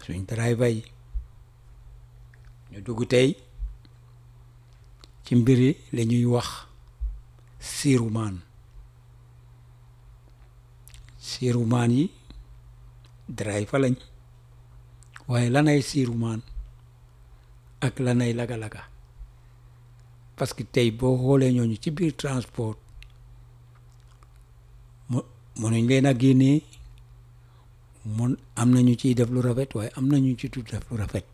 suñ driver yi ñu dugg tey ci mbiri la ñuy wax siirumaan siirumaan yi driver lañ waaye lanay siirumaan ak lanay laga-laga parce que tey boo xoolee ñooñu ci biir transport mu mënuñ leen a génnee mun am nañu ciy def lu rafet waaye am nañu ci tudd def lu rafet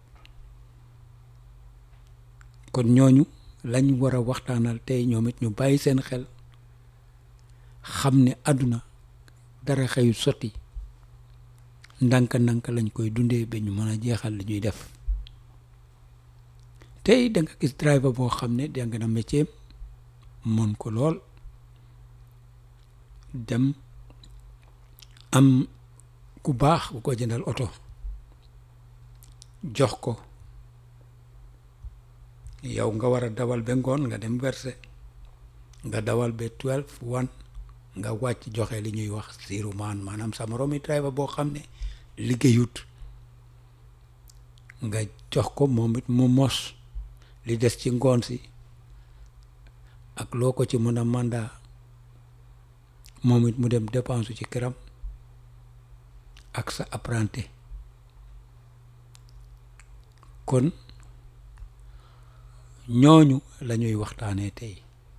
kon ñooñu lañ war a waxtaanal tey ñoom it ñu bàyyi seen xel xam ne àdduna dara xëyu sotti ndànk-ndànk lañ koy dundee ba ñu mën a jeexal li ñuy def tey da nga gis driver boo xam ne jàng na métier mën ko lool dem am ku baax bu ko jëndal oto jox ko yow nga war a dawal ba ngoon nga dem verser nga dawal ba twelve one nga wàcc joxe li ñuy wax siiru maan maanaam sa moromi driver boo xam ne liggéeyut nga jox ko moom it mu mos li des ci ngoon si ak loo ko ci mën a mandat moom it mu dem dépense ci këram ak sa apprenti kon ñooñu la ñuy waxtaanee tey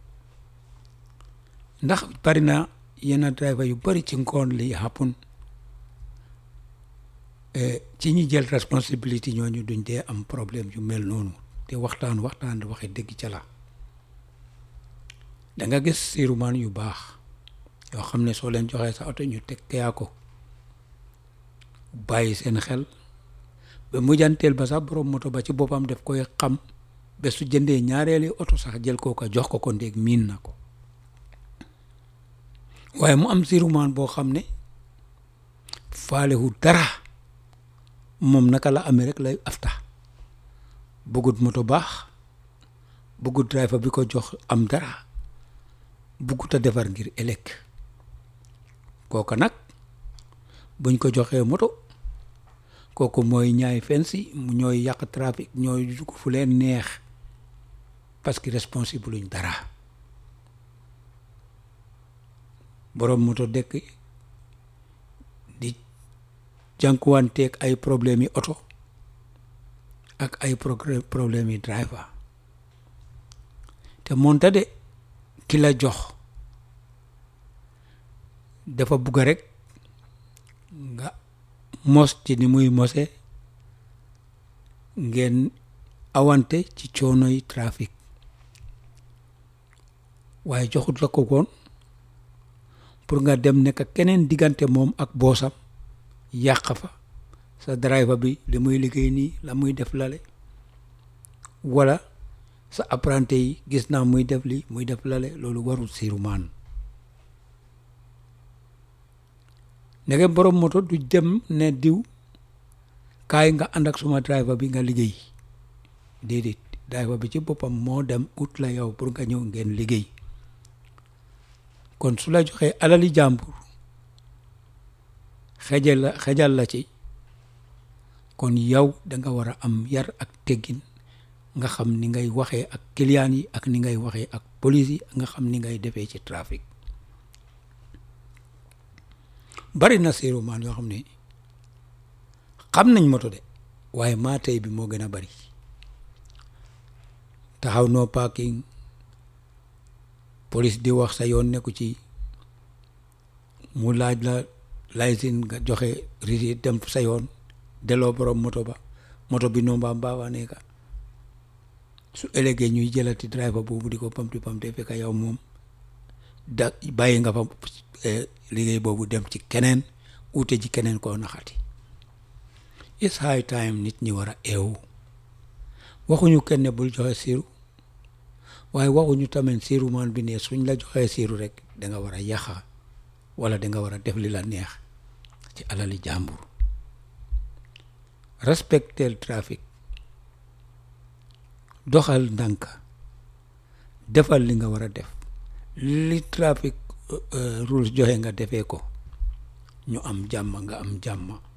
ndax bari na yenn driver yu bari ci ngoon li happen ci ñi jël responsibility ñooñu duñ dee am problème yu mel noonu te waxtaan waxtaan di waxe dëgg ca la da nga gis siirumaan yu baax yoo xam ne soo leen joxee sa oto ñu teg yaa ko bàyyi seen xel ba mujjanteel ba sax borom moto ba ci boppam def koy xam ba su jëndee ñaareeli oto sax jël koo ko jox ko ko ndéeg miin na ko waaye mu am siirumaan boo xam ne faalewu dara moom naka la amee rek lay afta bëggut moto baax bëggut driver bi ko jox am dara bëggut a defar ngir ëllëg kooka nag buñ ko joxee moto kooku mooy ñaay fensi mu ñooy yàq trafic ñooy dugg fu leen neex parce que responsible luñ dara borom moto dëkk di jànkuwanteeg ay problème yi oto ak ay problème yi driver te moonte de ki la jox dafa bugg rek nga mos ci ni muy mose ngeen awante ci coono yi trafic waaye joxut la ko woon pour nga dem nekk keneen diggante moom ak boosam yàq fa sa driver bi li muy liggéey nii la muy def lale wala sa apprenti yi gis naa muy def li muy def lale loolu warul siirumaan ndege borom moto du dem ne diw kaay nga ànd ak suma driver bi nga liggéey déedéet driver bi ci boppam moo dem ut la yow pour nga ñëw ngeen liggéey kon su la joxee alali jàmbur xejal la xejal la ci kon yow da nga war a am yar ak teggin nga xam ni ngay waxee ak client yi ak ni ngay waxee ak police yi nga xam ni ngay defee ci trafic bari na siirumaan yoo xam ne xam nañ moto de waaye maa tey bi moo gën a bari taxaw no parking police di wax sa yoon nekku ci mu laaj la licence nga joxe risi dem sa yoon delloo borom moto ba moto bi no mbaam baawaa nekka su ëllëgee ñuy jëlati driver boobu di ko pamti pamte fekk yow moom da bàyyi nga fa liggéey boobu dem ci keneen ute ji keneen koo naxati it's high time nit ñi war a eewu waxuñu kenn bul joxe siiru waaye waxuñu tamit siiru man bi ne suñ la joxee siiru rek da nga war a yaxa wala da nga war a def li la neex ci alali jàmbur respectel trafic doxal ndànk defal li nga war a def li trafic rules joxe nga defee ko ñu am jàmm nga am jàmm